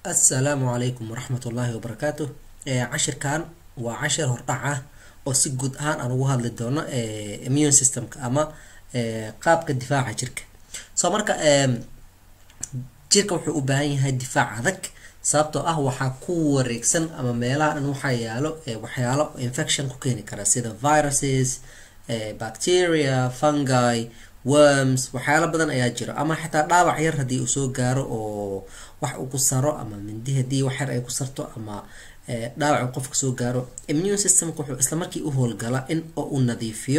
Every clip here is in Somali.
assalaamu calaykum waraxmat ullaahi wabarakaatu cashirkan waa cashir hordhac ah oo si guud ahaan aan ugu hadli doono immune systemka ama qaabka difaaca jirka soo marka jirka wuxuu u baahan yahay difaac adag sababtoo ah waxaa ku wareegsan ama meelaha dhan waxaa yaalo waxyaalo infection ku keeni kara sida viruses bacteria fungi worms waxyaalo badan ayaa jiro ama xitaa dhaawac yar haddii uu soo gaaro oo wax uu ku saro ama mindi haddii wax yar ay ku sarto ama dhaawac qofka soo gaaro immune systemka wuxuu isla markii u howlgala in oo uu nadiifiyo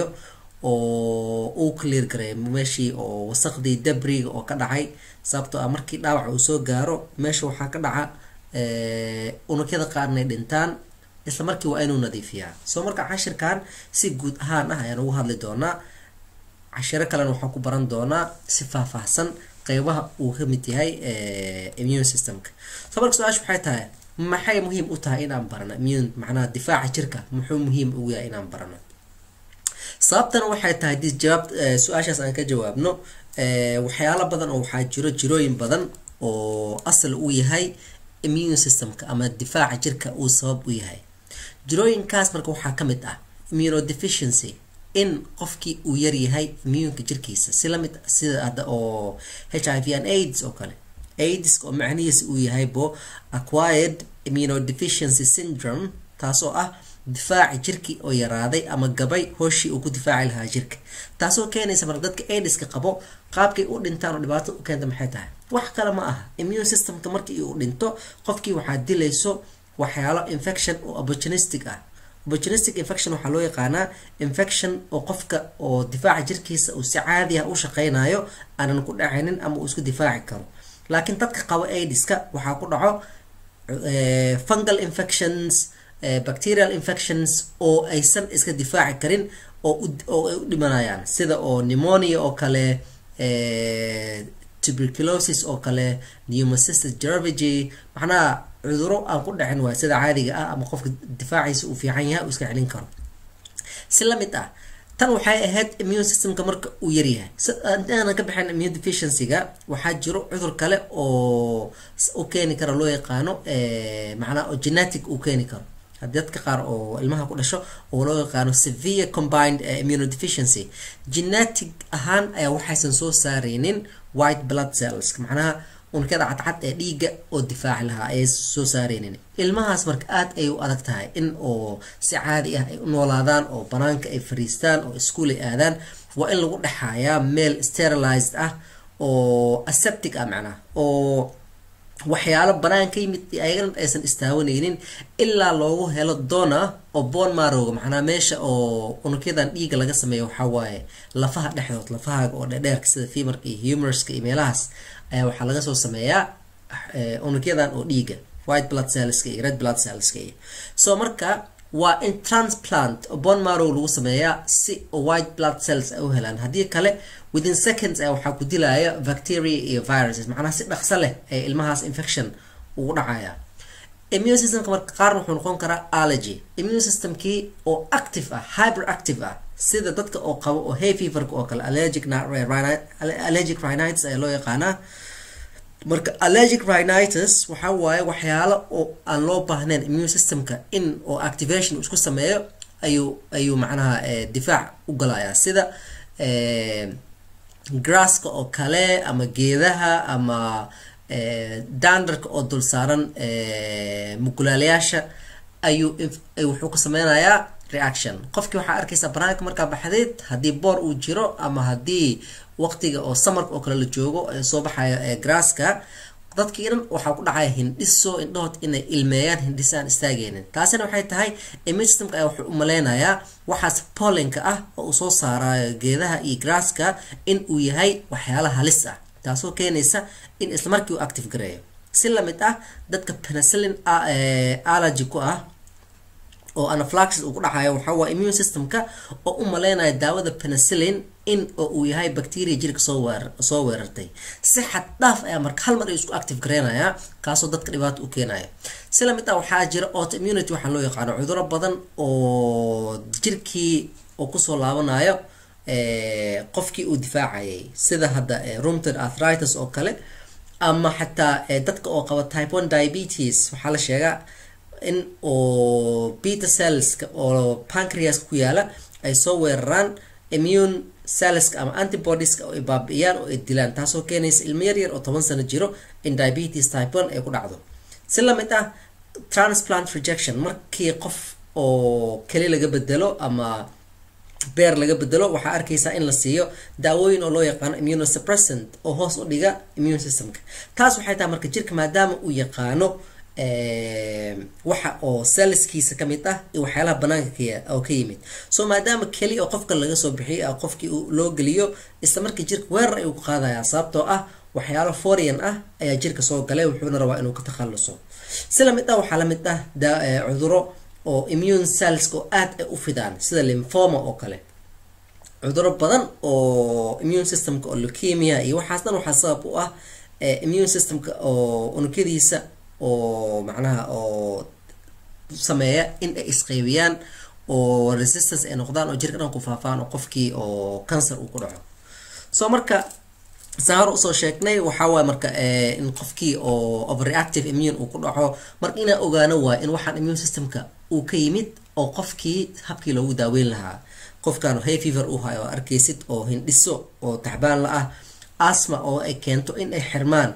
oo uu clear gareeyo meeshii oo wasaqdii dabriga oo ka dhacay sababtoo ah markii dhaawac uu soo gaaro meesha waxaa ka dhaca unugyada qaarnay dhintaan isla markii waa inuu nadiifiyaa soo marka cashirkan si guud ahaan ah ayaan ugu hadli doonaa cashiro kalena waxaan ku baran doonaa si faahfaahsan qeybaha uu ka mid yahay immune systemka soo marka su-aasha waxay tahay maxay muhiim u tahay inaan barano immune macnaha difaaca jirka muxuu muhiim ugu yahay inaan barano sababtana waxay tahay hadii jawaab su-aashaas aan ka jawaabno waxyaalo badan oo waxaa jiro jirooyin badan oo asal u yahay immune systemka ama difaaca jirka uu sabab u yahay jirooyinkaas marka waxaa ka mid ah immunodeficiency in qofkii uu yaryahay immuunka jirkiisa si lamid sida hadda oo h i v and aids oo kale aids oo macnihiisa uu yahay bo acquired immunodeficiency syndrome taasoo ah difaaci jirkii oo yaraaday ama gabay hooshii uu ku difaaci lahaa jirka taasoo keenaysa marka dadka aidiska qabo qaabkay u dhintaan oo dhibaato u keenta maxay tahay wax kale ma aha immune systemka markii uu dhinto qofkii waxaa dilayso waxyaalo infection oo opportunistic ah opportunistic infection waxaa loo yaqaanaa infection oo qofka oo difaaca jirkiisa uu si caadi ah u shaqeynayo aanan ku dhacaynin ama uu isku difaaci karo laakiin dadka qabo aidiska waxaa ku dhaco fungal infections bacterial infections oo aysan iska difaaci karin oo ay u dhimanayaan sida oo pneumonia oo kale tuberculosis oo kale pneumocystis cervigy macnaha cuduro aan ku dhacin waay sida caadiga ah ama qofka difaaciisa uu fiican yahay uu iska celin karo si lamid ah tan waxay ahayd immune systemka marka uu yaryahay aanan ka baxayn immune deficiencyga waxaa jiro cudur kale oo u keeni kara loo yaqaano macnaha oo genetic uu keeni karo haddii dadka qaar oo ilmaha ku dhasho oo loo yaqaano severe combined immunodeficiency genetic ahaan ayaa waxaysan soo saareynin white blood cells macnaha unugyada cadcad ee dhiigga oo difaaci lahaa ayay soo saareynin ilmahaas marka aad ay u adag tahay in oo si caadi ah ay u noolaadaan oo banaanka ay fariistaan oo iskuol ay aadaan waa in lagu dhexaayaa meel sterilized ah oo aseptic ah macnaha oo waxyaalo banaan ka yimid ayagana aysan istaawanaynin ilaa loogu helo dona oo bon marowga macnaa meesha oo unugyadan dhiiga laga sameeyo waxaa waaye lafaha dhexdood lafahaaga oo dhedheerka sida femarka iyo humorska iyo meelahaas ayaa waxaa laga soo sameeyaa unugyadan oo dhiiga white blood cellska iyo red blood cellska iyo so marka waa in transplant oo bon marow lagu sameeyaa si white blood cells ay u helaan haddii kale within seconds a waxaa ku dilaya bacteria iyo viruses macnaha si dhaqso leh ee ilmahaas infection ugu dhacaya immune systemka marka qaarna wuxuu noqon karaa allergy immune systemkii oo active ah hyper active ah sida dadka oo qabo oo hay feverka oo kale allergic allergic rhinitis ayaa loo yaqaanaa marka allergic rhinitis waxaa waaye waxyaalo oo aan loo baahnayn immune systemka in oo activation isku sameeyo ayuu ayuu macnaha difaac u galayaa sida grasska oo kale ama geedaha ama dandarka oo dul saaran mugulaalayaasha ayuu wuxuu ku sameynayaa reaction qofkii waxaa arkaysaa banaanka markaa baxdeed haddii boor uu jiro ama haddii waqtiga oo samarka oo kale la joogo soo baxayo grasska dadkii dhan waxaa ku dhacaya hindhiso indhahood inay ilmeeyaan hindhis aan istaageynin taasina waxay tahay immune systemka ayaa wuxuu u maleynayaa waxaas pollenka ah oo uu soo saarayo geedaha iyo grasska in uu yahay waxyaala halis ah taasoo keenaysa in islamarkii uu active gareeyo si lamid ah dadka penicillin allergy ku ah oo anaflaxis uu ku dhacayo waxaa waa immune systemka oo u maleynaya daawada penicillin in oo uu yahay bacteria jirka soo weerar soo weerartay si xad dhaaf ayaa marka hal mar ay isku active gareynayaa kaasoo dadka dhibaato u keenaya si lamid ah waxaa jira autoimmunity waxaa loo yaqaano cuduro badan oo jirkii oo kusoo laabanayo qofkii uu difaacayay sida hadda rheumatoid arthritis oo kale ama xataa dadka oo qaba type one diabetes waxaa la sheegaa in oo beta cellska oo pancreaska ku yaala ay soo weeraraan immune cellska ama antibodieska oo ay baabi'iyaan oo ay dilaan taasoo keenaysa ilmo yar yar oo toban sano jiro in diabetes type one ay ku dhacdo si lamid ah transplant rejection markii qof oo keli laga bedelo ama beer laga bedelo waxaa arkaysaa in la siiyo daawooyin oo loo yaqaano immunosuppressant oo hoos u dhiga immune systemka taas waxay tahay marka jirka maadaama uu yaqaano waxa oo selliskiisa ka mid ah iyo waxyaalaha banaanka oo ka yimid so maadaama keli oo qofka laga soo bixiyay qofkii loo geliyo isla markii jirka weerar ayuu ku qaadayaa sababtoo ah waxyaalo forian ah ayaa jirka soo galay wuxuuna rabaa inuu ka takhaluso si lamid ah waxaa lamid ah cuduro oo immune cellska oo aad ay u fidaan sida lymphoma oo kale cuduro badan oo immune systemka oo leukemia iyo waxaas dhan waxaa sabab u ah immune systemka oo unugyadiisa oo macnaha oo sameeya in ay isqeybiyaan oo resistance ay noqdaan oo jirka dhan ku faafaan oo qofkii oo cancer uu ku dhaco so marka saan hor usoo sheegnay waxaa waay marka in qofkii oo overreactive immune uu ku dhaco marka inaa ogaano waay in waxaan immune systemka uu ka yimid oo qofkii habkii loogu daaweyn lahaa qofkan hay fever u hayo oo arkaysid oo hindhiso oo taxbaan la ah asma oo ay keento in ay xirmaan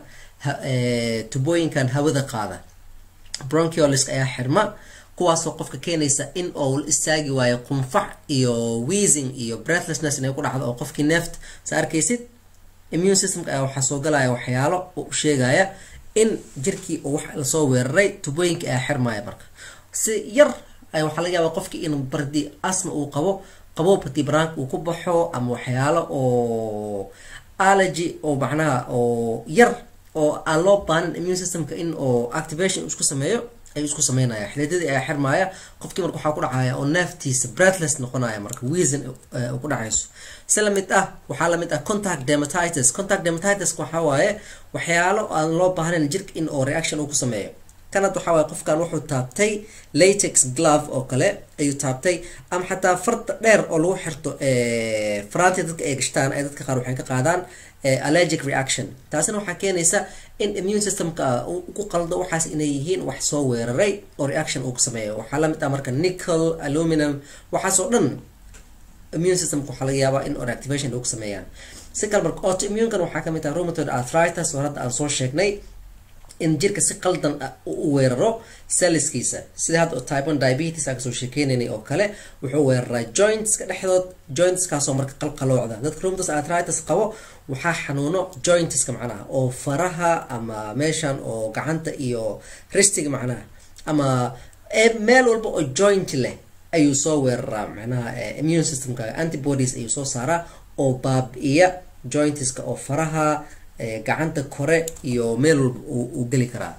tubooyinkan hawada qaada bronchioliska ayaa xirma kuwaasoo qofka keenaysa in oo la istaagi waayo qunfac iyo wheezing iyo breathlessness inay ku dhacdo oo qofkii neeft sa arkaysid immune systemka ayaa waxaa soo galaya waxyaalo oo u sheegaya in jirkii uu wax lasoo weeraray tubooyinka ayaa xirmaya marka si yar ay waxaa laga yaabaa qofkii in bardi asma uu qabo qabo bardi baraank uu ku baxo ama waxyaalo oo allergy oo macnaha oo yar oo aan loo baanin immune systemka in oo activation isku sameeyo ayuu isku sameynaya xididadii ayaa xirmaya qofkii marka waxaa ku dhacaya oo neeftiisa breathless noqonaya marka wheezin ku dhacayso si lamid ah waxaa lamid ah contact dermatitis contact dermatitis waxaa waaye waxyaalo aan loo baahnayn jirka in oo reaction uu ku sameeyo kanad waxaa waaye qofkan wuxuu taabtay latex glove oo kale ayuu taabtay ama xataa farta dheer oo lagu xirto faraantii dadka ay gashtaan ay dadka qaar waxay ka qaadaan allergic reaction taasina waxaa keenaysa in immune systemka ku qaldo waxaas inay yihiin wax soo weeraray oo reaction uu ku sameeyo waxaa lamid ah marka nickel aluminum waxaasoo dhan immune systemka waxaa laga yaabaa in reactivation lagu sameeyaan si kale marka autoimmunekan waxaa kamid ah rheumatoid arthritis oo hadda aan soo sheegnay in jirka si qaldan u weeraro selliskiisa sida hadda type one diabetes aan kasoo sheekeynaynay oo kale wuxuu weeraraa jointska dhexdood jointskaasoo marka qalqaloocda dadka rheumatoid arthritis qabo waxaa xanuuno jointska macnaha oo faraha ama meeshan oo gacanta iyo ristiga macnaha ama meel walba oo joint leh ayuu soo weeraraa macnaha immune systemka antibodies ayuu soo saaraa oo baabi'iya jointiska oo faraha gacanta kore iyo meel walba uu geli karaa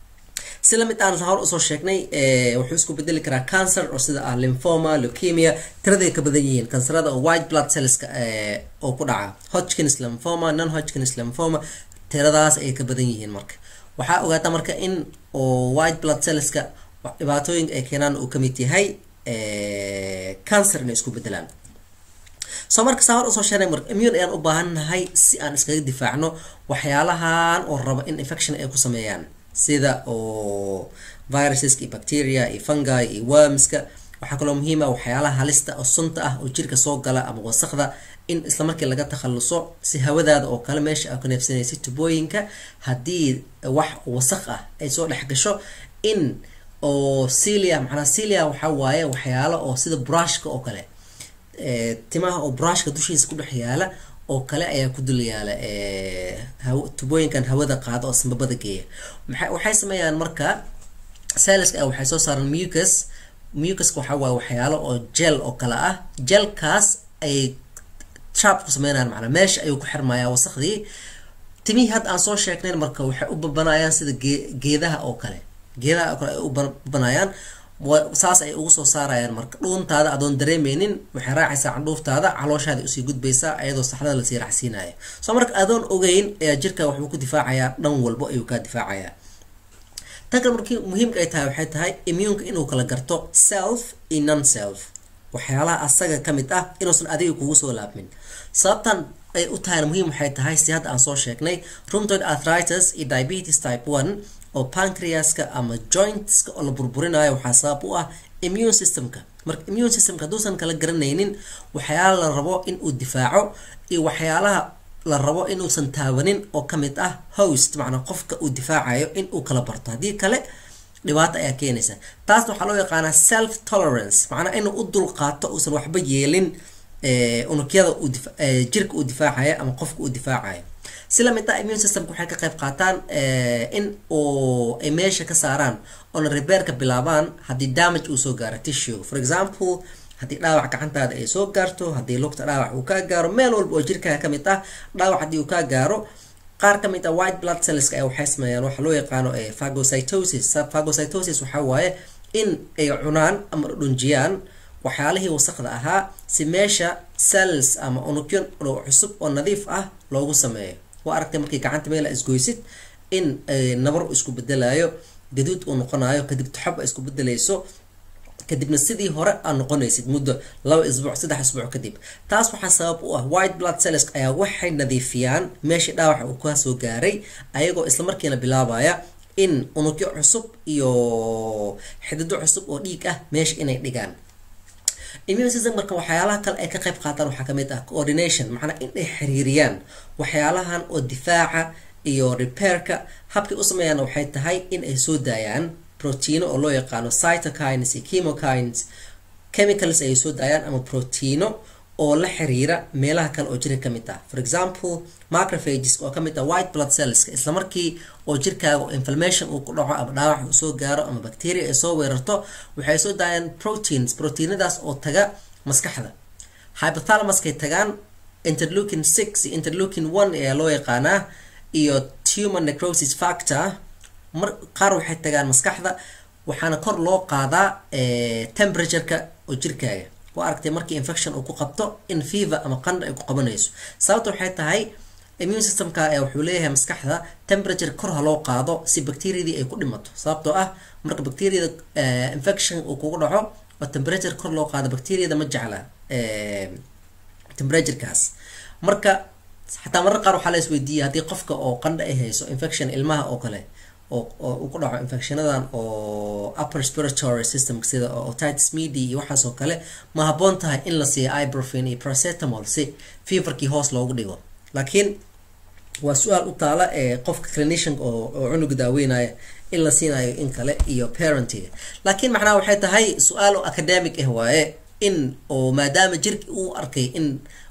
si lamid aan hor usoo sheegnay wuxuu isku bedeli karaa cancer oo sida ah lymphoma leukemia tiraday ka badan yihiin kansarada oo white blood cellska oo ku dhaca hodgkins lymphoma non hodgkins lymphoma tiradaas ayay ka badan yihiin marka waxaa ogaata marka in oo white blood cellska dhibaatooyinka ay keenaan uu kamid yahay cancer inay isku bedelaan soo marka saa hor usoo sheegnay marka immune ayaan u baahannahay si aan iskaga difaacno waxyaalahan oo raba in infection ay ku sameeyaan sida oo viruseska iyo bacteria iyo fungi iyo wormska waxaa kaloo muhiim ah waxyaalaha halista oo sunta ah oo jirka soo gala ama wasaqda in isla markii laga takhaluso si hawadaada oo kale meesha aa ku neefsanaysa tubooyinka haddii wax wasaq ah ay soo dhex gasho in oo cilia macnaa cilia waxaa waaye waxyaalo oo sida brushka oo kale timaha oo brushka dushiisa ku dhex yaala oo kale ayaa ku dul yaala tubooyinkan hawada qaada oo sambabada geeya waxay sameeyaan marka saliska waxay soo saaraan mucus mucuska waxaa waaye waxyaalo oo gel oo kale ah gelkaas ay trap ku sameynayaan macnaa meesha ayuu ku xirmayaa wasaqdii timihii hadda aan soo sheegnayn marka waxay u babanayaan sida geedaha oo kale geedaha oo kale ay u babanayaan saas ay ugu soo saarayaan marka dhuuntaada adoon dareemeynin waxay raacaysaa candhuuftaada calooshaada usii gudbaysaa ayadoo saxdada lasii raacsiinayo soo marka adoon ogeyn ayaa jirka waxbuu ku difaacayaa dhan walbo ayuu kaa difaacayaa tan kale markii muhiimka ay tahay waxay tahay immuunka inuu kala garto self iyo non self waxyaalaha asaga ka mid ah inuusan adiga kugu soo laabmin sababtan ay u tahayna muhiim waxay tahay si hadda aan soo sheegnay rheumatoid arthritis iyo diabetes type one oo pancreaska ama jointska oo la burburinayo waxaa sabab u ah immune systemka marka immune systemka hadduusan kala garanaynin waxyaala la rabo in uu difaaco iyo waxyaalaha la rabo inuusan taabanin oo kamid ah host macnaa qofka uu difaacayo in uu kala barto haddii kale dhibaato ayaa keenaysa taasna waxaa loo yaqaanaa self tolerance macnaa inuu u dulqaato uusan waxba yeelin unugyada jirka uu difaacaya ama qofka uu difaacayo si lamid ah immune systemka waxay ka qayb qaataan in uu ay meesha ka saaraan oona rebeerka bilaabaan haddii damage uu soo gaaro tissue for example haddii dhaawac gacantaada ay soo gaarto haddii lugta dhaawac uu kaa gaaro meel walba oo jirkaaga ka mid ah dhaawac haddii uu kaa gaaro qaar ka mid ah white blood cellska ayaa waxay sameeyaan waxa loo yaqaano phagocytosis phagocytosis waxaa waaye in ay cunaan ama dhunjiyaan waxyaalihii wasaqda ahaa si meesha cells ama unugyo cusub oo nadiif ah loogu sameeyo waa aragtay markii gacanta meela isgoysid in nabar isku bedelayo gaduud uu noqonayo kadib toxob a isku bedelayso kadibna sidii hore aad noqonaysid muddo laba isbuuc saddex isbuuc kadib taas waxaa sabab u ah white blood cells ayaa waxay nadiifiyaan meeshii dhaawaca uu ka soo gaaray ayagoo islamarkiina bilaabaya in unugyo cusub iyo xidido cusub oo dhiig ah meesha inay dhigaan immune system marka waxyaalaha kale ay ka qayb qaataan waxaa kamid ah coordination macnaa inay xiriiriyaan waxyaalahan oo difaaca iyo repairka habkay u sameeyaan waxay tahay in ay soo daayaan proteino oo loo yaqaano cytokines iyo chemokines chemicals ay soo daayaan ama proteino oo la xiriira meelaha kale oo jirka kamid ah for example macrophages oo kamid ah white blood cellska islamarkii oo jirkaaga inflammation uu ku dhaco ama dhaawac uu soo gaaro ama bacteria ay soo weerarto waxay soo daayaan proteins proteinadaas oo taga maskaxda hypothalamuskay tagaan interleukin six iyo interleukin one ayaa loo yaqaanaa iyo tumor necrosis factor mar qaar waxay tagaan maskaxda waxaana kor loo qaadaa temperatureka oo jirkaaga waa aragtay markii infection uu ku qabto in fever ama qandha ay ku qabanayso sababta waxay tahay immune systemka ee wuxuu leeyahay maskaxda temperature kor ha loo qaado si bacteriadii ay ku dhimato sababtoo ah marka bacteriada infection uu kugu dhaco oo temperature kor loo qaado bacteriada ma jecla temperaturekaas marka xataa marar qaar waxaa la isweydiiyay haddii qofka oo qandha ay hayso infection ilmaha oo kale oo uu ku dhaco infectionadan oo upper respiratory system sida otitis media iyo waxaas oo kale ma habboon tahay in la siiyo ibuprofen iyo paracetamol si feverkii hoos loogu dhigo laakiin waa su-aal u taala ee qofka clinician oo oo cunuga daaweynaya in la siinayo in kale iyo parentiga laakiin macnaha waxay tahay su-aal oo academic ah waaye in oo maadaama jirka uu arkay in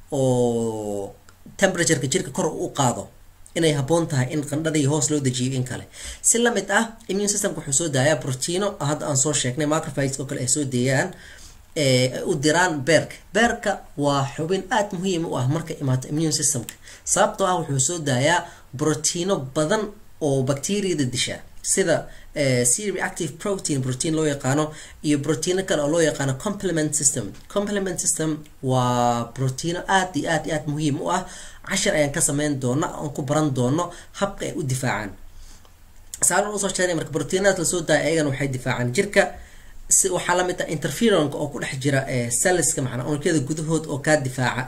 oo temperatureka jirka kor u qaado inay habboon tahay in qandhadii hoos loo dejiyo in kale si lamid ah immune systemka wuxuu soo daayaa proteino hadda aan soo sheegnay macrophages oo kale ay soo deeyaan ay u diraan beerka beerka waa xubin aada muhiim u ah marka imaato immune systemka sababtoo ah wuxuu soo daayaa brotiino badan oo bacteriada disha sida c reactive protein protein loo yaqaano iyo brotiino kale oo loo yaqaano complement system complement system waa brotiino aad iyo aad iyo aad muhiim u ah cashar ayaan ka sameyn doona oon ku baran doono habka ay u difaacaan saaran usoo sheegnay marka brotiinadaas lasoo daaya ayagana waxay difaacaan jirka si waxaa lamid ah interferonka oo ku dhex jira celliska macnaa unugyada gudahood oo kaa difaaca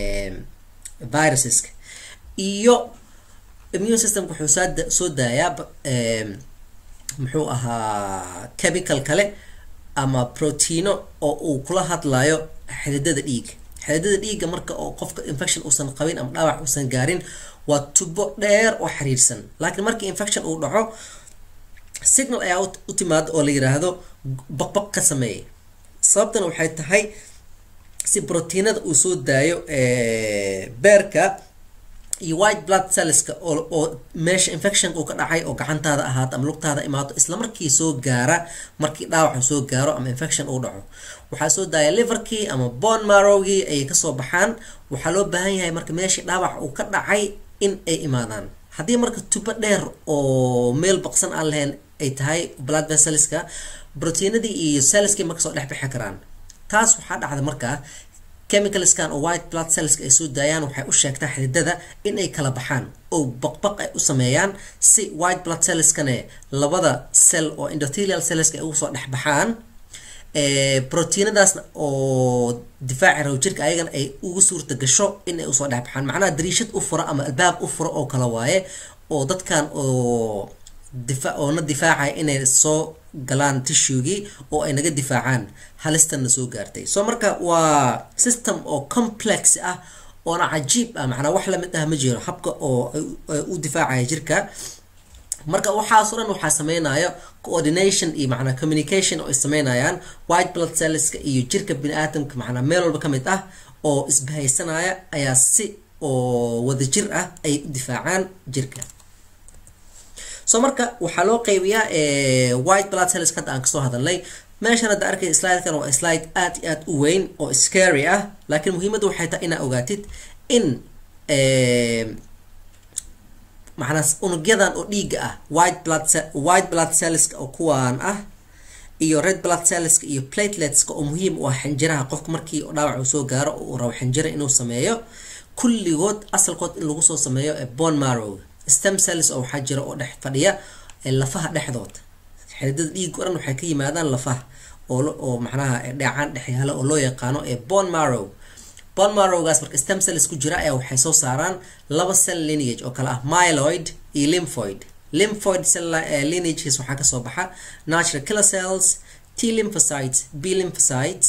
viruseska iyo immune systemka wuxuu saada soo daayaa muxuu ahaa chemical kale ama proteino oo uu kula hadlayo xididada dhiiga xididada dhiigga marka oo qofka infection uusan qabin ama dhaawac uusan gaarin waa tubo dheer oo xiriirsan laakiin markii infection uu dhaco signal ayaa u timaada oo la yiraahdo baqbaq ka sameeyay sababtana waxay tahay si brotiinada uu soo daayo beerka iyo white blood cellska oo oo meesha infection uu ka dhacay oo gacantaada ahaato ama lugtaada imaato isla markii soo gaara markii dhaawac soo gaaro ama infection uu dhaco waxaa soo daaya liverkii ama bone marrowgii ayay kasoo baxaan waxaa loo baahan yahay marka meeshii dhaawac uu ka dhacay in ay imaadaan haddii marka tubo dheer oo meel baqsan aan lahayn ay tahay blood vesselska brotiinadii iyo cellskii ma kasoo dhex bixi karaan taas waxaa dhacda markaa chemicalskan oo white blood cellska ay soo daayaan waxay u sheegtaa xididada in ay kala baxaan oo baqbaq ay u sameeyaan si white blood cellskane labada cell oo endothelial cellska ay ugu soo dhex baxaan proteinadaasna oo difaaci raw jirka ayagana ay ugu suurta gasho in ay usoo dhexbaxaan macnaha dariishad u fura ama albaab u fura oo kala waaye oo dadkan oo difa oona difaacaya inay soo galaan tishugii oo ay naga difaacaan halistanna soo gaartay so marka waa system oo complex ah oona cajiib ah macnaa wax lamid ah ma jiro habka oo u difaacaya jirka marka waxaasoo dhan waxaa sameynayo coordination iyo macnaa communication oo ay sameynayaan white blood cellska iyo jirka bini-aadamka macnaa meel walba ka mid ah oo isbahaysanaya ayaa si oo wadajir ah ay u difaacaan jirka so marka waxaa loo qeybiyaa white blood cells hadda aan kasoo hadalnay meeshan hadda arkay slidekan waa slide aad iyo aad u weyn oo scary ah laakiin muhiimadda waxay tahay inaa ogaatid in macnaa unugyadan oo dhiiga ah white blood white blood cellska oo kuwaan ah iyo red blood cellska iyo plateletska oo muhiim u ah xinjiraha qofka markii dhaawac uu soo gaaro oo uu rabo xinjira inuu sameeyo kulligood asalkood in lagu soo sameeyo bone marrow stem cells oo waxaa jira oo dhex fadhiya lafaha dhexdooda xididada dhiiga o dhan waxay ka yimaadaan lafaha oo oo macnaha dheecaan dhexyaala oo loo yaqaano ee bone marrow bone marrowgaas marka stem cells ku jira ayaa waxay soo saaraan laba cell lineage oo kale ah myeloid iyo lymphoid lymphoid cell lineages waxaa kasoo baxa natural killer cells t lymphocytes b lymphocytes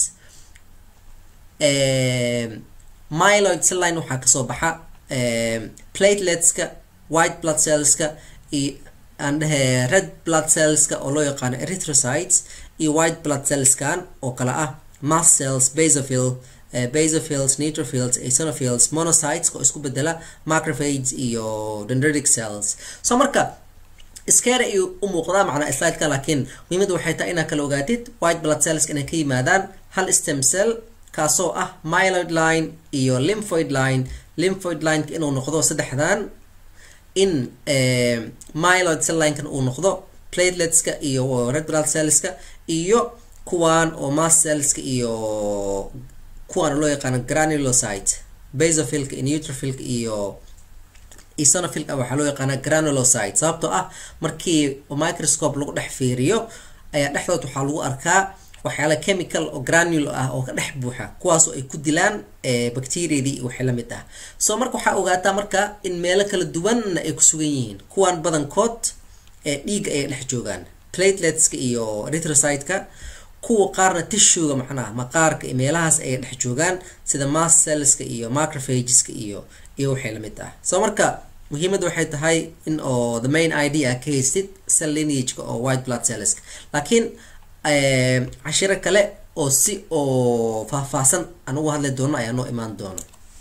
myeloid cell line waxaa kasoo baxa plateletska white blood cellska iyo aan dhehe red blood cellska oo loo yaqaano erythrocytes iyo white blood cellskan oo kale ah mast cells basophil basophils neutrophils eosinophils monocytes oo isku bedela macrophages iyo dendritic cells so marka scare ayuu u muuqdaa macnaa slideka laakiin muhiimadda waxay tahay inaad kala ogaatid white blood cells inay ka yimaadaan hal stem cell kaasoo ah myeloid line iyo lymphoid line lymphoid lineka inuu noqdo saddexdan in myeloid cell linekan uu noqdo plateletska iyo red blood cellska iyo kuwan oo mast cellska iyo kuwan loo yaqaano granulocyte basophilka iyo neutrophilka iyo eosinophilka waxaa loo yaqaana granulocyte sababtoo ah markii microscope lagu dhex fiiriyo ayaa dhexdood waxaa lagu arkaa waxyaala chemical oo granule ah oo ka dhex buuxa kuwaasoo ay ku dilaan bacteriadii waxay la mid ah so marka waxaa ogaataa marka in meelo kala duwanna ay ku sugan yihiin kuwan badankood ee dhiiga ayay dhex joogaan plateletska iyo erythrocyteka kuwa qaarna tishuga macnaha maqaarka iyo meelahaas ayay dhex joogaan sida mast cellska iyo macrophageska iyo iyo waxay la mid ah so marka muhiimadda waxay tahay in oo the main idea ka haystid cell lineageka oo white blood cellska laakiin cashiro kale oo si oo faahfaahsan aan uga hadli doono ayaa noo imaan doono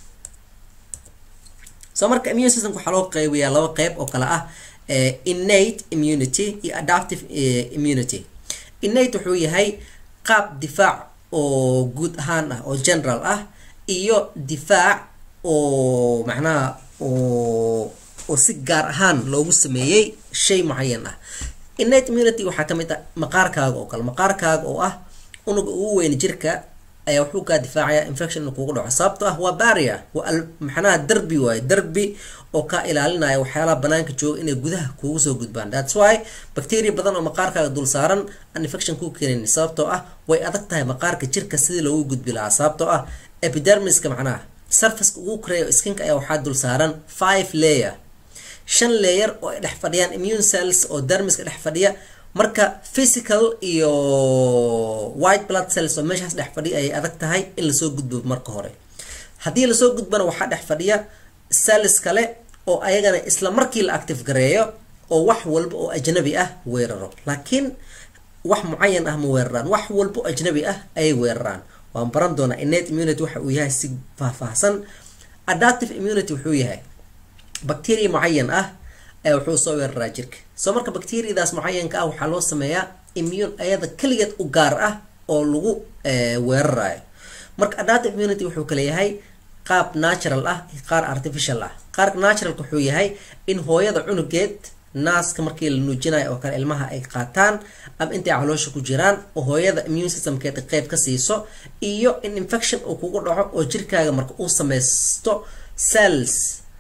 so marka immune systemka waxaa loo qeybiyaa laba qeyb oo kale ah innate immunity iyo adaptive immunity innate wuxuu yahay qaab difaac oo guud ahaan ah oo general ah iyo difaac oo macnaha oo oo si gaar ahaan loogu sameeyey shay mucayan ah innate immunity waxaa kamid ah maqaarkaaga oo kale maqaarkaaga oo ah unuga ugu weyn jirka ayaa wuxuu kaa difaacaya infection inuu kugu dhaco sababto ah waa barrier waa maxnaha derbi waaye derbi oo kaa ilaalinaya waxyaalaha banaanka jooga inay gudaha kuugu soo gudbaan thats why bacteria badan oo maqaarkaaga dul saaran aan infection kuu keenin sababtoo ah way adag tahay maqaarka jirka sidii loogu gudbi lahaa sababtoo ah epidermiska macnaha surfaceka ugu koreeya skinka ayaa waxaa dul saaran five layer shan layer oo ay dhex fadhiyaan immune cells oo dermiska dhex fadhiya marka physical iyo white blood cells oo meeshaas dhex fadhiya ayay adag tahay in lasoo gudbo marka hore haddii lasoo gudbana waxaa dhex fadhiya cells kale oo ayagana isla markii la active gareeyo oo wax walba oo ajnabi ah weeraro laakiin wax mucayan ah ma weeraraan wax walba oo ajnabi ah ayay weeraraan waan baran doonaa innate immunity waxa uu yahay si faahfaahsan adaptive immunity wuxuu yahay bacteria mucayan ah ayaa wuxuu soo weeraraa jirka soo marka bacteriadaas mucayanka ah waxaa loo sameeyaa immune ayada keligeed u gaar ah oo lagu weerarayo marka adaptive immunity wuxuu kale yahay qaab natural ah iyo qaar artificial ah qaarka naturalka wuxuu yahay in hooyada cunugeed naaska markii la nuujinayo oo kale ilmaha ay qaataan ama intay caloosha ku jiraan oo hooyada immune systemkeeda qeyb ka siiso iyo in infection uu kugu dhaco oo jirkaaga marka uu sameysto cells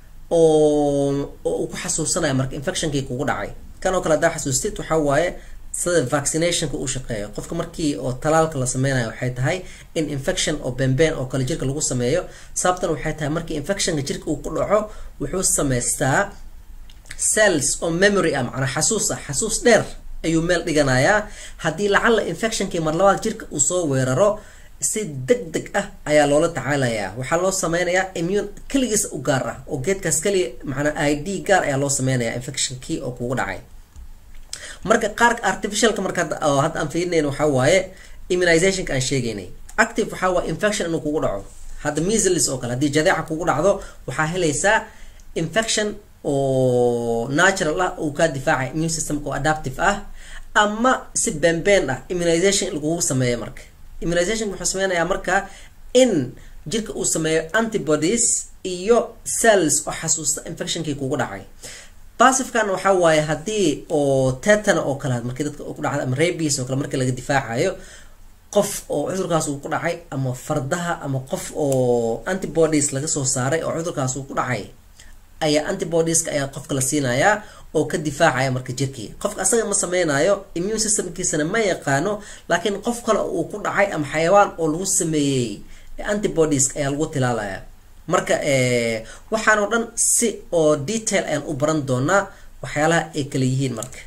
oo oo uu ku xasuusanayo marka infectionkii kugu dhacay kan oo kale haddaa xasuustid waxaa waaye sida vaccinationka uu shaqeeyo qofka markii oo talaalka la sameynayo waxay tahay in infection oo beenbeen oo kale jirka lagu sameeyo sababtan waxay tahay markii infectionka jirka uu ku dhaco wuxuu sameystaa cells oo memory ah macnaa xasuus ah xasuus dheer ayuu meel dhiganayaa haddii lacalla infectionkii mar labaad jirka uu soo weeraro si deg deg ah ayaa loola tacaalayaa waxaa loo sameynayaa immune keligiis u gaar ah oo geedkaas keliya macnaa i d gaar ayaa loo sameynayaa infectionkii oo kugu dhacay marka qaarka artificialka marka oo hadda aan fiirinayn waxaa waaye immunizationka aan sheegaynay active waxaa waaye infection inuu kugu dhaco hadda measles oo kale haddii jadeeca kugu dhacdo waxaa helaysaa infection oo natural ah uu kaa difaacay immune systemka oo adaptive ah ama si beenbeen ah immunization lagugu sameeyo marka immunization wuxuu sameynayaa marka in jirka uu sameeyo antibodies iyo cells oo xasuusta infectionkii kugu dhacay basifkan waxaa waaye haddii oo tetana oo kale markii dadka ku dhacda ama rabies oo kale markii laga difaacayo qof oo cudurkaas uu ku dhacay ama fardaha ama qof oo antibodies laga soo saaray oo cudurkaas uu ku dhacay ayaa antibodieska ayaa qofka la siinayaa oo ka difaacaya marka jirkii qofka asaga ma sameynayo immune systemkiisana ma yaqaano laakiin qof kale uu ku dhacay ama xayawaan oo lagu sameeyey antibodies ayaa lagu tilaalaya marka waxaan oo dhan si oo detail ayaan u baran doonaa waxyaalaha ay kala yihiin marka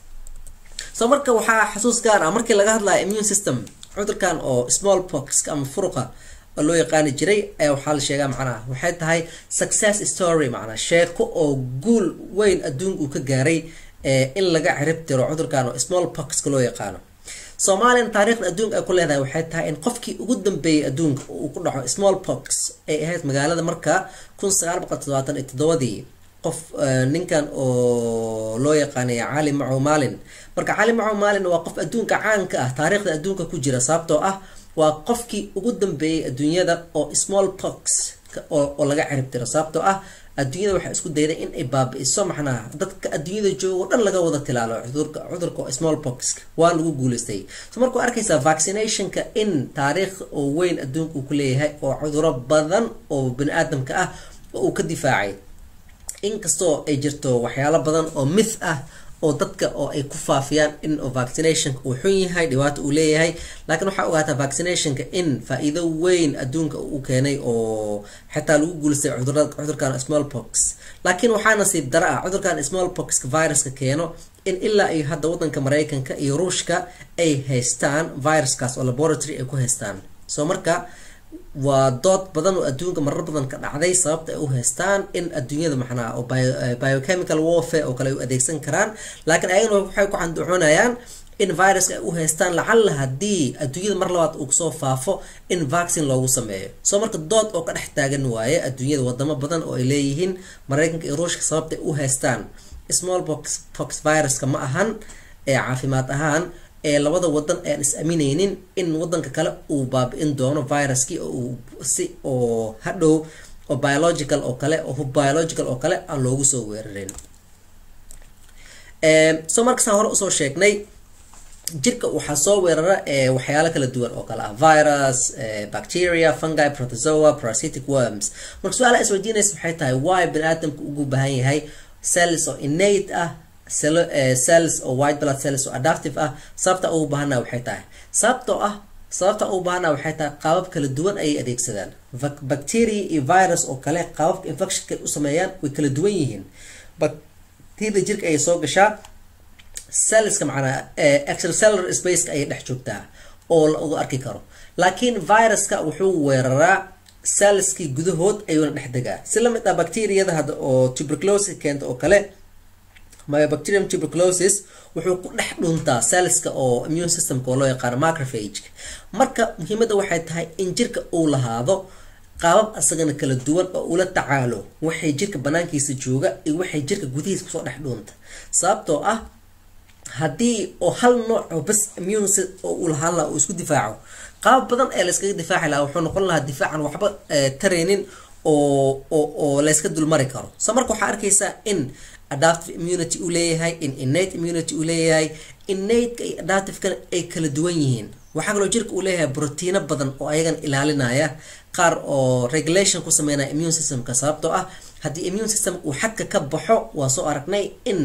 so marka waxaa xasuus gaar ah markii laga hadlaya immune system cudurkan oo small pox ama furuqa oo loo yaqaani jiray ayaa waxaa la sheegaa macnaha waxay tahay success story macnaa sheeko oo guul weyn adduunka uu ka gaaray in laga cirib tiro cudurkan oo small poxka loo yaqaano soomaaliyan taariikhda adduunka ay ku leedahay waxay tahay in qofkii ugu dambeeyay adduunka uu ku dhaco small pox ay ahayd magaalada marka kun sagaal boqol todobaatan iyo toddobadii qof ninkan oo loo yaqaanay cali macow maalin marka cali macow maalin waa qof adduunka caanka ah taariikhda adduunka ku jira sababtoo ah waa qofkii ugu dambeeyay adduunyada oo small pox oo laga cirib tiro sababtoo ah adduunyada waxay isku dayday in ay baabi-iso maxnaha dadka adduunyada joogo dhan laga wada tilaalo cudurka cudurka oo small pox waa lagu guuleystay so markuu arkaysaa vaccinationka in taariikh oo weyn adduunka uu ku leeyahay oo cuduro badan oo bani aadamka ah oo uu ka difaacay inkastoo ay jirto waxyaalo badan oo myth ah oo dadka oo ay ku faafiyaan in vaccinationka uu xun yahay dhibaato uu leeyahay laakiin waxaa ogaataa vaccinationka in faa-iido weyn adduunka uu keenay oo xitaa lagu guulistay cudurkan small pox laakiin waxaa nasiib dara ah cudurkan small poxka viruska keeno in ilaa iyo hadda wadanka mareykanka iyo ruushka ay haystaan viruskaas oo laboratory ay ku haystaan soo marka waa dood badan oo adduunka marar badan ka dhacday sababta ay u haystaan in adduunyada maxnaa oo biochemical warfare oo kale ay u adeegsan karaan laakiin ayagana waxay ku canducoonayaan in viruska ay u haystaan lacalla haddii adduunyada mar labaad uu kusoo faafo in vaccine loogu sameeyo soo marka dood oo ka dhex taagan waaye adduunyada wadamo badan oo ay leeyihiin mareykanka iyo ruushka sababta ay u haystaan small box pox viruska ma ahan ee caafimaad ahaan ee labada wadan ayaan is amineynin in wadanka kale uu baabi-in doono viruskii oo uu si oo hadhow oo biological oo kale oo biological oo kale aan loogu soo weerarin soo markasaan hore usoo sheegnay jirka waxaa soo weerara waxyaalo kala duwan oo kale ah virus bacteria fungi protozoa parasitic worms marka su-aala isweydiinaysa waxay tahay why bani aadamka ugu baahan yahay cells oo innate ah cells oo white blood cells oo adaptive ah sababta ugu baahana waxay tahay sababtoo ah sababta ugu baahana waxay tahay qaabab kala duwan ayay adeegsadaan bacteria iyo virus oo kale qaababka infectionka u sameeyaan way kala duwan yihiin bacteria jirka ayay soo gashaa cellska macnaa extracellular spaceka ayay dhex joogtaa oo la arki karo laakiin viruska wuxuu weeraraa cellskii gudahood ayuuna dhex degaa si lamid ah bacteriyada hadda oo tuberculosis keenta oo kale myobacterium tuberculosis wuxuu ku dhex dhuntaa cellska oo immune systemka oo loo yaqaano macrophage marka muhiimadda waxay tahay in jirka uu lahaado qaabab asagana kala duwan oo ula tacaalo waxay jirka banaankiisa jooga iyo waxay jirka gudihiisa kusoo dhex dhuunta sababtoo ah haddii oo hal nooc oo bas immune oo uu lahaan laha uu isku difaaco qaabab badan ee layskaga difaaci lahaa wuxuu noqon lahaa difaacan waxba tareynin oo oo oo layska dulmari karo so marka waxaa arkaysaa in adaptive immunity uu leeyahay in innate immunity uu leeyahay innateka iyo adaptivekana ay kala duwan yihiin waxaa kaloo jirka uu leeyahay brotiino badan oo ayagan ilaalinaya qaar oo regulation ku sameynaya immune systemka sababtoo ah haddii immune system uu xadka ka baxo waa soo aragnay in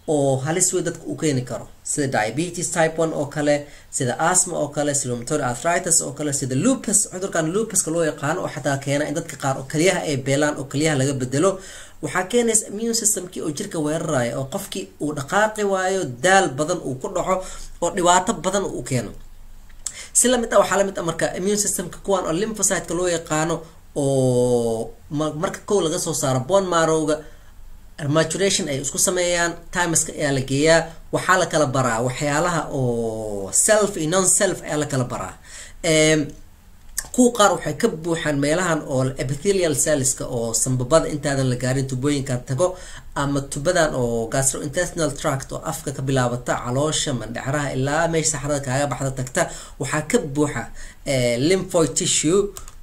oo halis wey dadka uu keeni karo sida diabetes type one oo kale sida asma oo kale sida rheumatoid arthritis oo kale sida lupus cudurkan lupuska loo yaqaano oo xataa keena in dadka qaar oo kaliyaha ay beelaan oo kaliyaha laga bedelo waxaa keenaysa immune systemkii oo jirka weeraraya oo qofkii uu dhaqaaqi waayo daal badan uu ku dhaco oo dhibaato badan uu keeno si lamid ah waxaa lamid ah marka immune systemka kuwan oo lymphocyteka loo yaqaano oo marka kow laga soo saaro bone marrowga maturation ay isku sameeyaan timeska ayaa la geeyaa waxaa la kala baraa waxyaalaha oo self iyo non self ayaa la kala baraa kuwa qaar waxay ka buuxaan meelahan oo epithelial cellska oo sambabada intaadan la gaarin tubooyinkan tago ama tubadan oo gastrointestinal tract oo afka ka bilaabata caloosha mandhecraha ilaa meesha saxrada kaaga baxda tagta waxaa ka buuxa lymphoid tissue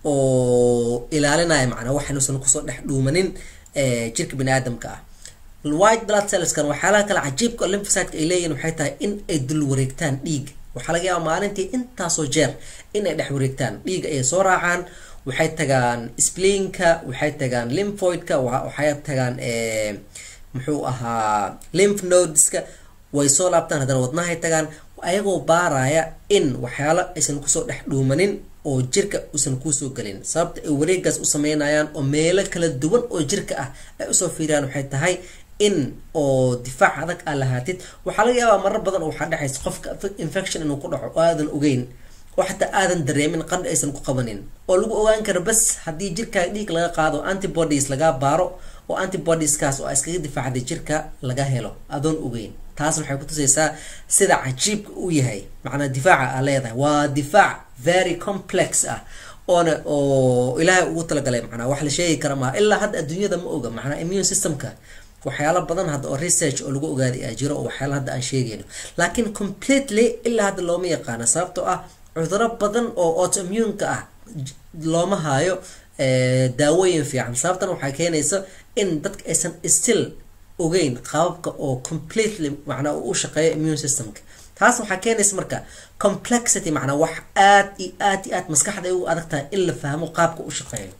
oo ilaalinaya macnaa waxanuusan kusoo dhex dhuumanin jirka bani aadamka ah white blood cellskan waxyaalaha kale cajiibka lymphocyteka ay leeyihin waxay tahay in ay dul wareegtaan dhiig waxaa laga yaaba maalintii intaasoo jeer in ay dhex wareegtaan dhiiga ayay soo raacaan waxay tagaan spleinka waxay tagaan lymphoidka waxay tagaan muxuu ahaa lymph nodeska way soo laabtaan haddana wadnahay tagaan ayagoo baaraya in waxyaalo aysan kusoo dhex dhuumanin oo jirka uusan kuusoo gelin sababta ay wareegaas u sameynayaan oo meelo kala duwan oo jirka ah ay usoo fiiriyaan waxay tahay in oo difaac adag aa lahaatid waxaa laga yaabaa marar badan oo waxaa dhexaysa qofka infection inuu ku dhaco oo aadan ogeyn oo xataa aadan dareemin qandha aysan ku qabanin oo lagu ogaan karo bas haddii jirkaa dhiig laga qaado antibodies lagaa baaro oo antibodieskaas oo iskaga difaacday jirka laga helo adoon ogeyn taas waxay kutusaysaa sida cajiibka uu yahay macnaa difaaca aa leedahay waa difaac very complex ah oona oo ilaahay ugu talagalay macnaa wax la sheegi kara maaha ilaa hadda adduunyada ma oga macnaa immune systemka waxyaalo badan hadda oo research oo lagu ogaaday aa jiro oo waxyaala hadda aan sheegayno laakiin completely ilaa hadda looma yaqaano sababtoo ah cuduro badan oo autoimmuneka ah looma haayo daawooyin fiican sababtan waxaa keenaysa in dadka aysan still ogeyn qaababka oo completely macnaa uu u shaqeeyo immune systemka taas waxaa keenaysa marka complexity macnaa wax aad iyo aad iyo aad maskaxda ay ugu adag tahay in la fahmo qaabka u shaqeeyo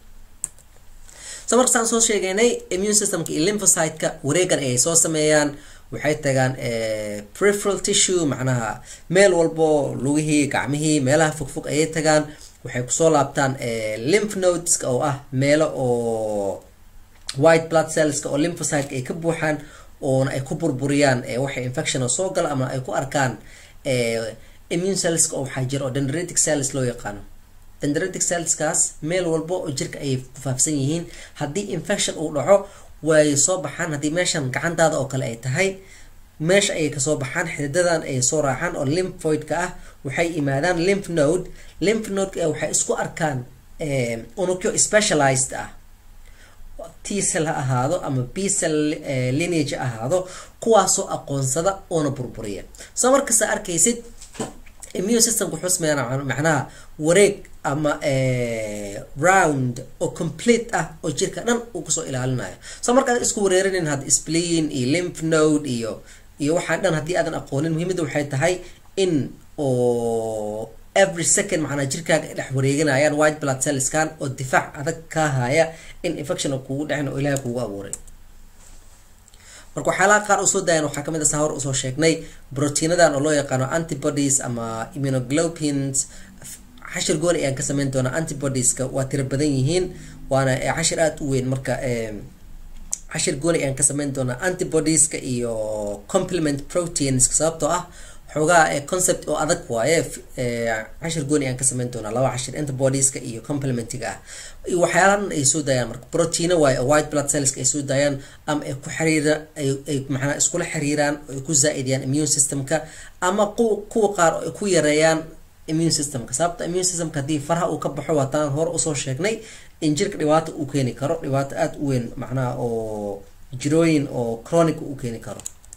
so marka saan soo sheegaynay immune systemka iyo lymphocyteka wareegan ayay soo sameeyaan waxay tagaan preferal tissue macnaha meel walbo lugihii gacmihii meelaha fogfog ayay tagaan waxay kusoo laabtaan lymph nodeska oo ah meelo oo white blood cellska oo lymphocyteka ay ka buuxaan oona ay ku burburiyaan waxay infection oo soo gala ama ay ku arkaan immune cellska oo waxaa jira oo dendritic cells loo yaqaano dendritic cellskaas meel walbo oo jirka ayay ku faafsan yihiin haddii infection uu dhaco way soo baxaan haddii meeshan gacantaada oo kale ay tahay meesha ayay kasoo baxaan xididadan ay soo raacaan oo lymphoidka ah waxay imaadaan lymph node lymph node waxay isku arkaan unugyo specialized ah t cell ha ahaado ama b cell lineage ha ahaado kuwaasoo aqoonsada oona burburiya soo markasta arkaysid immune systemka wuxuu sameeyaa macnaha wareeg ama round oo complete ah oo jirka dhan uu kusoo ilaalinayo soo marka aad isku wareerinin hadda spleen iyo lymph node iyo iyo waxaa dhan haddii aadan aqoonin muhiimadda waxay tahay in oo every second macnaa jirkaaga ay dhex wareeganayaan white blood cellskan oo difaac adag kaa haya in infection kugu dhicin oo ilahay kugu abuuray marka waxyaalaha qaar usoo daayan waxaa kamid a saa hor usoo sheegnay brotiinadan oo loo yaqaano antibodies ama immunoglobins cashir gooni ayaan ka sameyn doonaa antibodieska waa tiro badan yihiin waana cashir aada u weyn marka cashir gooni ayaan ka sameyn doonaa antibodieska iyo complement proteinska sababtoo ah xoogaa concept oo adag waaye cashir gooni ayaan ka sameyn doonaa laba cashir antibodieska iyo complementiga ah iyo waxyaalahan ay soo daayaan marka proteina waaye oo white blood cellska ay soo daayaan ama ay ku xiriira ay macnaa iskula xiriiraan oo ay ku zaa-idiyaan immune systemka ama kuwa kuwa qaar oo ay ku yareeyaan immune systemka sababta immune systemka haddii faraha uu ka baxo waataan hore usoo sheegnay in jirka dhibaato uu keeni karo dhibaato aada u weyn macnaha oo jirooyin oo chronic uu keeni karo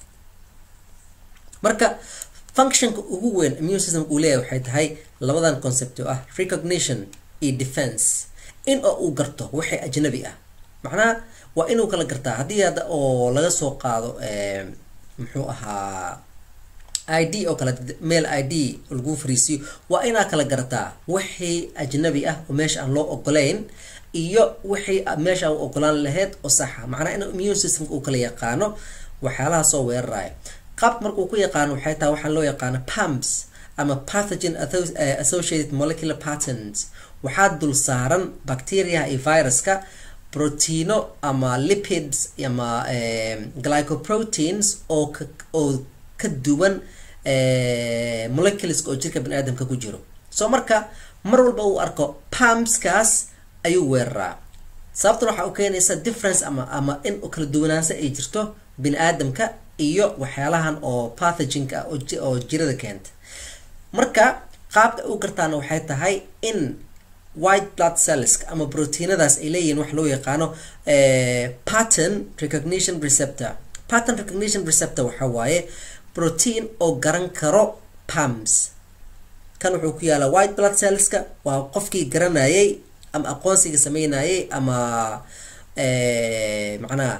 marka functionka ugu weyn immune systemka uu leeyahay waxay tahay labadan concept oo ah recognition iyo defense in oo uu garto waxay ajnabi ah macnaha waa inuu kala gartaa haddii hadda oo laga soo qaado muxuu ahaa i d oo kale mail i d lagu fariisiyo waa inaa kala garataa wixii ajnabi ah oo meesha aan loo ogolayn iyo wixii meesha aan ogolaan lahayd oo saxa macnaa in immune systemka uu kala yaqaano waxyaalaha soo weeraraya qaabka markuu ku yaqaano waxay tahay waxaa loo yaqaano pumps ama pathogen associated molecular patterns waxaa dul saaran bacteriaha iyo viruska proteino ama lipids ama glycoproteins oo ka oo ka duwan moleculeska oo jirka bani aadamka ku jiro so marka mar walba uu arko pumpskaas ayuu weeraraa sababtan waxaa u keenaysa difference ama ama in kala duwanaansho ay jirto bini aadamka iyo waxyaalahan oo pathogenka ah oo jirada keenta marka qaabka u gartaana waxay tahay in white blood cells ama proteinadaas ay leeyihiin wax loo yaqaano pattern recognition receptor pattern recognition receptor waxa waaye protein oo garan karo pumps kan wuxuu ku yaalaa white blood cellska waa qofkii garanayay ama aqoonsiga sameynayay ama macnaha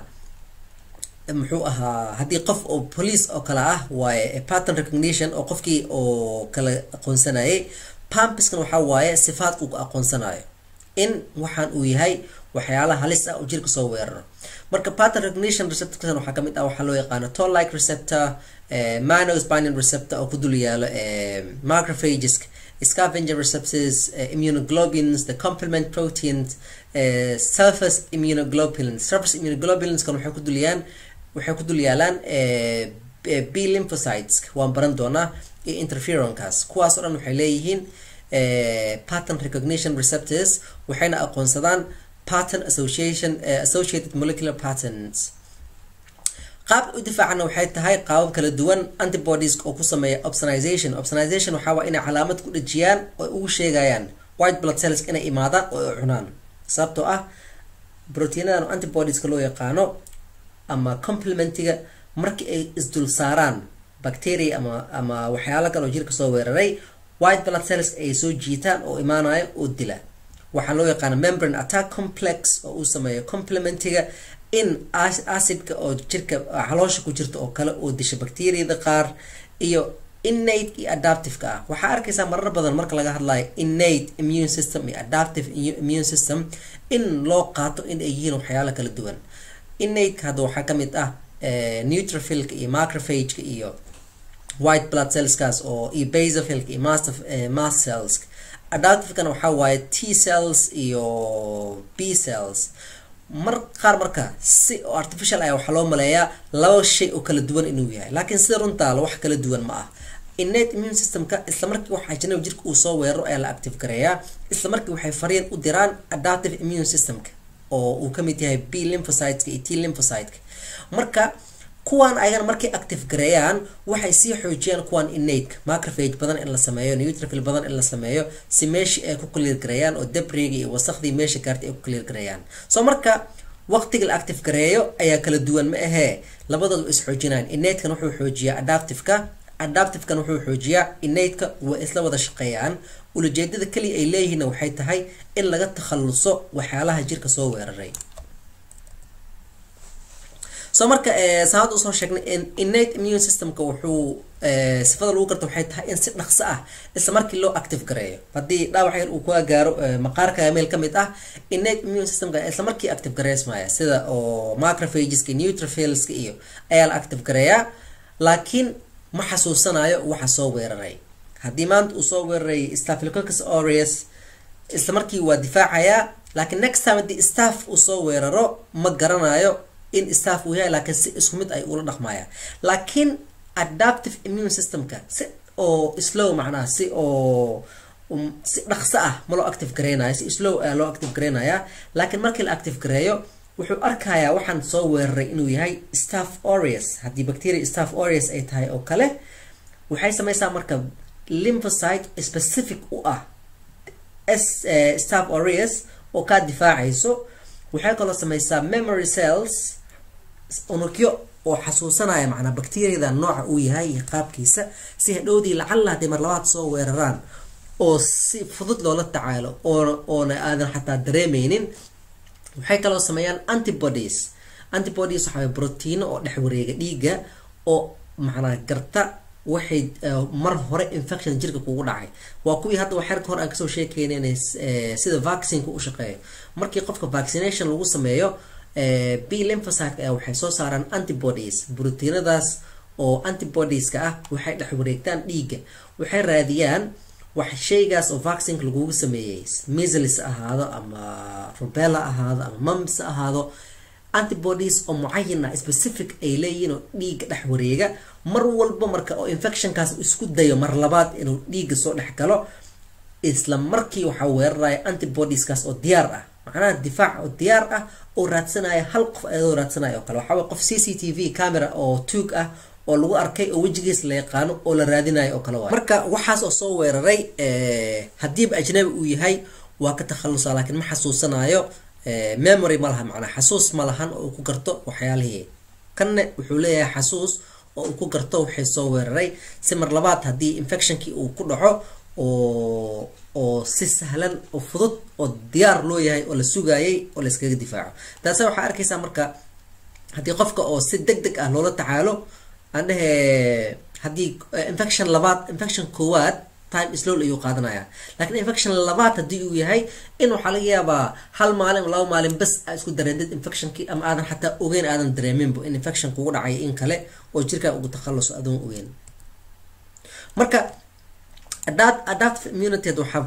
muxuu ahaa haddii qof oo police oo kale ah waaye pattern recognition oo qofkii oo kala aqoonsanayay pumpskan waxaa waaye sifaadka uu aqoonsanayo in waxaan uu yahay waxyaalaha halis ah oo jirka soo weeraro marka pattern recognition receptorkan waxaa kamid ah waxaa loo yaqaano toll like receptor manos binding receptor oo ku dul yaalo macrophages scavenger receptors immunoglobulins the complement proteins surface immunoglobulins surface immunoglobulins kan waxay ku dulyaan waxay ku dul yaalaan b lymphocytes waan baran doonaa iyo interferonkaas kuwaas oo dhan waxay leeyihiin pattern recognition receptors waxayna aqoonsadaan pattern association associated molecular patterns qaabka u difaacana waxay tahay qaabab kala duwan antibodies oo ku sameeya opsonization opsonization waxaa waa inay calaamad ku dhejiyaan oo ugu sheegayaan white blood cells inay imaadaan oo ay cunaan sababtoo ah proteinadan antibodieska loo yaqaano ama complementiga markii ay isdul saaraan bacteria ama ama waxyaalo kale oo jirka soo weeraray white blood cells ay soo jiitaan oo imaanayo oo dila waxaa loo yaqaana membrane attack complex oo uu sameeyo complementiga in acidka oo jirka caloosha ku jirta oo kale oo disha bacteriada qaar iyo innate iyo adaptiveka ah waxaa arkaysaa marar badan marka laga hadlayo innate immune system iyo adaptive immune system in loo qaato in ay yihiin waxyaalo kala duwan innateka hadda waxaa kamid ah neutrophilka iyo macrophageka iyo white blood cellskaas oo iyo basophilka iyo master mast cells adaptivekana waxaa waaye t cells iyo b cells mar qaar marka si oo artificial ah waxaa loo maleeyaa laba shay oo kala duwan inuu yahay laakiin sida runtaala wax kala duwan ma ah innate immune systemka isla markii wax ajanabi jirka uu soo weeraro ayaa la active gareeyaa isla markii waxay fariin u diraan adaptive immune systemka oo uu kamid yahay b lymphocyteska iyo t lymphocyteka marka kuwaan ayagana markay active gareeyaan waxay sii xoojiyaan kuwaan innateka macrophage badan in la sameeyo neutrophil badan in la sameeyo si meeshii ay ku clear gareeyaan oo dabriga iyo wasakhdii meesha gaartay ay ku clear gareeyaan so marka waqtiga la active gareeyo ayaa kala duwan ma ahee labadooda is xoojinayaan innatekan wuxuu xoojiyaa adaptiveka adaptivekan wuxuu xoojiyaa innateka waa isla wada shaqeeyaan ulajeedada keliya ay leeyihiinna waxay tahay in laga takhaluso waxyaalaha jirka soo weeraray so marka saad usoo sheegnay innate immune systemka wuxuu sifada lagu garta waxay tahay in si dhaqso ah isla markii loo active gareeyo haddii dhaawac yar uu kuga gaaro maqaarka meel kamid ah innate immune systemka isla markii active gareysmaya sida oo macrophageska neutrophilska iyo ayaa la active gareeyaa laakiin ma xasuusanayo waxa soo weeraray haddii maanta uu soo weeraray staphylococcus aureus isla markii waa difaacayaa laakiin next time haddii staff uu soo weeraro ma garanayo in staff uu yahay laakiin si isku mid ay ula dhaqmaya laakiin adaptive immune systemka si oo slow macnaha si oo si dhaqso ah ma loo active gareynayo si slow ayaa loo active gareynaya laakiin markii la active gareeyo wuxuu arkayaa waxaan soo weeraray inuu yahay staff aureus haddii bacteria staff aureus ay tahay oo kale waxay sameysaa marka lymphocyte specific u ah s staff aureus oo kaa difaacayso waxay kaloo sameysaa memory cells unugyo oo xasuusanaya macnaa bacteriada nooca uu yahay iyo qaabkiisa si hadhowdii lacalla hadday mar labaad soo weeraraan oo si fudud loola tacaalo oona oona aadan xataa dareemeynin waxay kaloo sameeyaan antibodies antibodies waxaa brotiino oo dhex wareega dhiigga oo macnaa garta waxay mar hore infection jirka kugu dhacay waa kuwii hadda waxyarka hore aan kasoo sheekeyna inay sida vaccineka u shaqeeyo markii qofka vaccination lagu sameeyo b lymphocyte ayaa waxay soo saaraan antibodies brotiinadaas oo antibodieska ah waxay dhex wareegtaan dhiigga waxay raadiyaan wax shaygaas oo vaccinka lagugu sameeyey measles ahaado ama rubella ahaado ama mumps ahaado antibodies oo mucayan ah specific ay leeyihiin oo dhiigga dhex wareega mar walba marka oo infectionkaas isku dayo mar labaad inuu dhiigga soo dhex galo isla markii waxaa weeraraya antibodieskaas oo diyaar ah macnaha difaac oo diyaar ah oo raadsanaya hal qof ayadoo raadsanaya oo kale waxaa qof c c t v camera oo tuug ah oo lagu arkay oo wejigiis la yaqaano oo la raadinayo oo kale waay marka waxaas oo soo weeraray haddiiba ajnabi uu yahay waa ka takhalusa laakiin ma xasuusanayo memory ma laha macnaa xasuus ma lahan oo uu ku garto waxyaalihii kanne wuxuu leeyahay xasuus oo uu ku garto waxay soo weeraray si mar labaad haddii infectionkii uu ku dhaco oo oo si sahlan oo fudud oo diyaar loo yahay oo la sugaayay oo la iskaga difaaco taase waxaa arkaysaa marka haddii qofka oo si deg deg ah loola tacaalo aan dhehe haddii infection labaad infection koowaad time slowl ayuu qaadanaya laakiin infection labaad haddii uu yahay in waxaa laga yaabaa hal maalin laba maalin bas aa isku dareendid infectionkii ama aadan xataa ogeyn aadan dareeminba in infection kugu dhacay in kale oo jirkaa ugu takhaluso adoon ogeyn marka adaptive immunity waxaa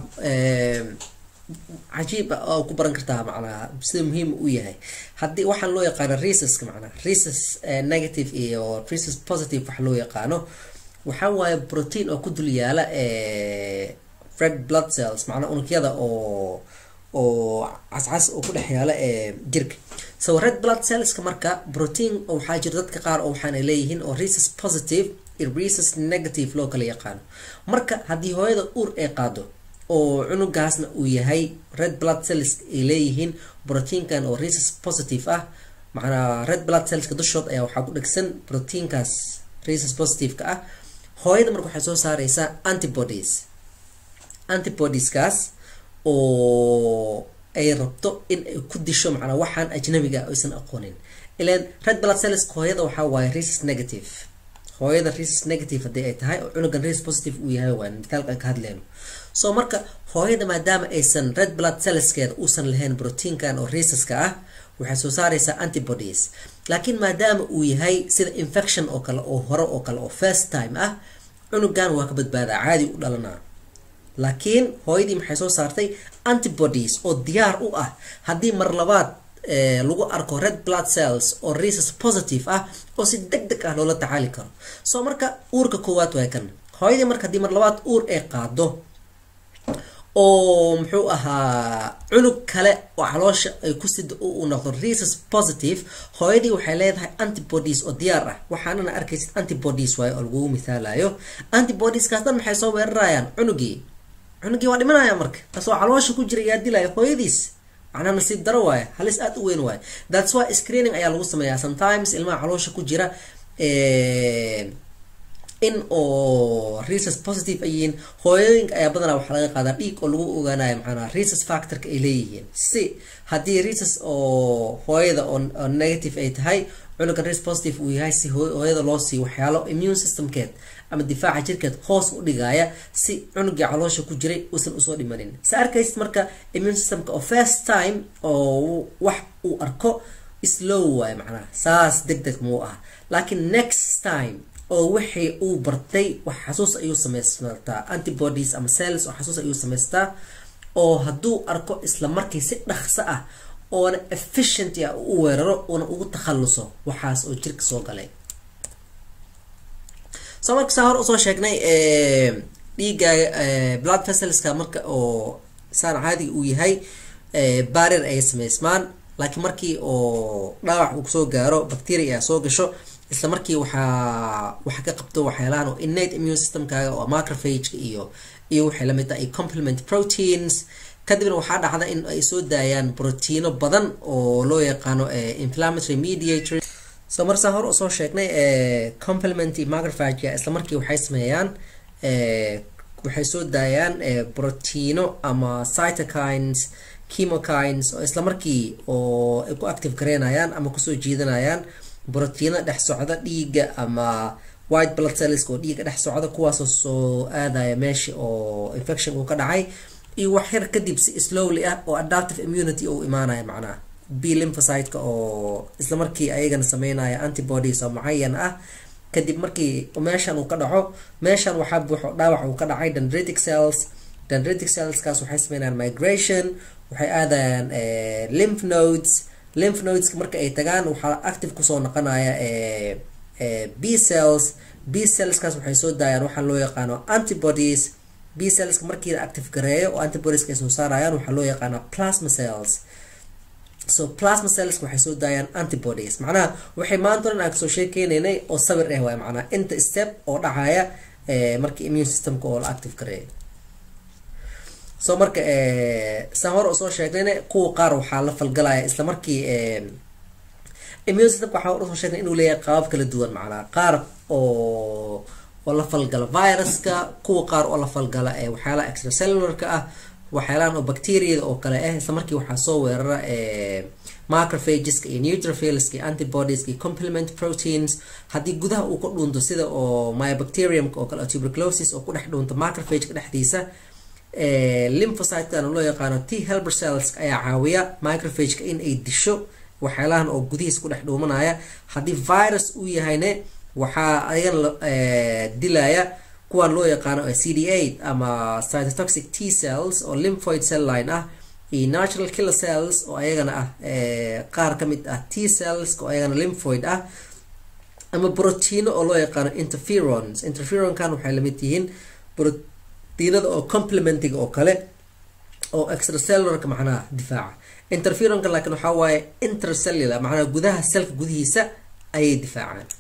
cajiib oo ku baran kartaa macnaha sida muhiim u yahay haddii waxaan loo yaqaano resuska macnaha resus negative iyo resus positive waxa loo yaqaano waxaa waaye protein oo ku dul yaala red blood cells macnaa unugyada oo oo cascas oo ku dhex yaala jirka so red blood cellska marka protein waxaa jira dadka qaar oo waxaana leeyihiin oo resus positive iyo resus negative loo kala yaqaano marka haddii hooyada uur ay qaado oo cunugaasna uu yahay red blood cells ay leeyihiin proteinkan oo resus positive ah macnaa red blood cellska dushood ayaa waxaa ku dhegsan proteinkaas resus positive-ka ah hooyada marka waxay soo saareysaa antibodies antibodieskaas oo ay rabto in ay ku disho macnaa waxaan ajnabiga aysan aqoonin ilan red blood cellska hooyada waxaa waaye resus negative hooyada resus negative haddii ay tahay oo cunugan resus positive uu yahay waa mitaalka aan ka hadleyno so marka hooyada maadaama aysan red blood cellskeeda uusan lahayn proteinkan oo resuska ah waxay soo saareysaa antibodies laakiin maadaama uu yahay sida infection oo kale oo hore oo kale oo first time ah cunugan waa ka badbaadaa caadi u dhalanaa laakiin hooyadii maxay soo saartay antibodies oo diyaar u ah haddii mar labaad lagu arko red blood cells oo resus positive ah oo si deg deg ah loola tacaali karo so marka uurka koowaad waa kan hooyadii marka haddii mar labaad uur ay qaado oo muxuu ahaa cunug kale oo caloosha ay ku sida uu noqdo resus positive hooyadii waxay leedahay antibodies oo diyaar ah waxaanana arkaysid antibodies waayo oo lagugu mithaalayo antibodieskaas dhan maxay soo weerarayaan cunugii cunugii waa dhimanaya marka taasoo caloosha ku jira yaa dilaya hooyadiis macnaha nasiib daro waaye halis aada u weyn waaye thats why screening ayaa lagu sameeyaa sometimes ilmaha caloosha ku jira in oo resus positive ay yihiin hooyooyinka ayaa badanaa waxaa laga qaadaa dhiig oo lagu ogaanayo macnaha resus factorka ay leeyihiin si haddii resus oo hooyada oo negative ay tahay cunugan resus positive uu yahay si hooyada loo siiyo waxyaalo immune systemkeed ama difaaca jirkeed hoos u dhigaya si cunugii caloosha ku jiray uusan usoo dhimanin sa arkaysid marka immune systemka oo first time oo wax uu arko slow waayo macnaha saas deg deg muu ah laakiin next time oo wixii uu bartay wax xasuus ayuu samaystaa antibodies ama cells oo xasuus ayuu samaystaa oo hadduu arko isla markii si dhaqso ah oona efficient ah u weeraro oona ugu takhaluso waxaas oo jirka soo galay soo marka saa hor usoo sheegnay dhiiga blood vesselska marka oo saan caadiga uu yahay barir ay samaysmaan laakiin markii oo dhaawac uu soo gaaro bacteria ayaa soo gasho isla markii waxaa waxa ka qabto waxyaalahan oo innate immune systemkaaga oo macrophageka iyo iyo waxay lamid tahay complement proteins kadibna waxaa dhacda in ay soo daayaan proteino badan oo loo yaqaano inflammatory mediator so marsaa hor usoo sheegnay complementy macrophagea isla markii waxay sameeyaan waxay soo daayaan proteino ama cytokines chemokines oo isla markii oo ay ku active gareynayaan ama kusoo jiidanayaan brotiino dhex socda dhiigga ama white blood cells oo dhiigga dhex socda kuwaasoo soo aadaya meesha oo infection uu ka dhacay iyo wax yar kadib si slowly ah oo adaptive immunity uu imaanaya macnaha b lymphocyte-ka oo isla markii ayagana sameynaya antibodies oo mucayan ah kadib markii meeshan uu ka dhaco meeshan waxaa buuxo dhaawac uu ka dhacay dendritic cells dendritic cellskaas waxay sameynayaan migration waxay aadayaan lymph nodes lymph nodeska marka ay tagaan waxaa active kusoo noqonaya b cells b cellskaas waxay soo daayaan waxaa loo yaqaano antibodies b cellska markii la active gareeyo oo antibodieska ay soo saarayaan waxaa loo yaqaana plasma cells so plasma cells waxay soo daayaan antibodies macnaha waxay maanta dhan aan kasoo sheekeynaynay oo sawir ah waay macnaha inta step oo dhacaya markii immune systemka oo la active gareeyo so marka saan hore usoo sheegnayna kuwa qaar waxaa la falgalaya isla markii immune systemka waxaa hore usoo sheegnay inuu leeyahay qaabab kala duwan macnaha qaar oo oo la falgala viruska kuwa qaar oo la falgala waxyaalaha extracellularka ah waxyaalahan oo bacteriada oo kale ah isla markii waxaa soo weerara macrophageska iyo neutrophilska iyo antibodieska iyo complement proteins haddii gudaha uu ka dhuunto sida oo myobacteriumka oo kale tuberculosis oo ku dhex dhuunto macrophageka dhexdiisa lymphocytekan loo yaqaano t helper cells ayaa caawiya microphageka in ay disho waxyaalahan oo gudihiis ku dhex dhuumanaya haddii virus uu yahayne waxaa ayagana dilaya kuwan loo yaqaano c d eight ama cytotoxic t cells oo lymphoid cell line ah iyo natural killer cells oo ayagana ah qaar ka mid ah t cells oo ayagana lymphoid ah ama brotiino oo loo yaqaano interferons interferonkan waxay lamid yihiin brotiinada oo complementiga oo kale oo extracellularka macnaha difaaca interferonka laakiin waxaa waaye intercellular macnaha gudaha selka gudihiisa ayay difaacaan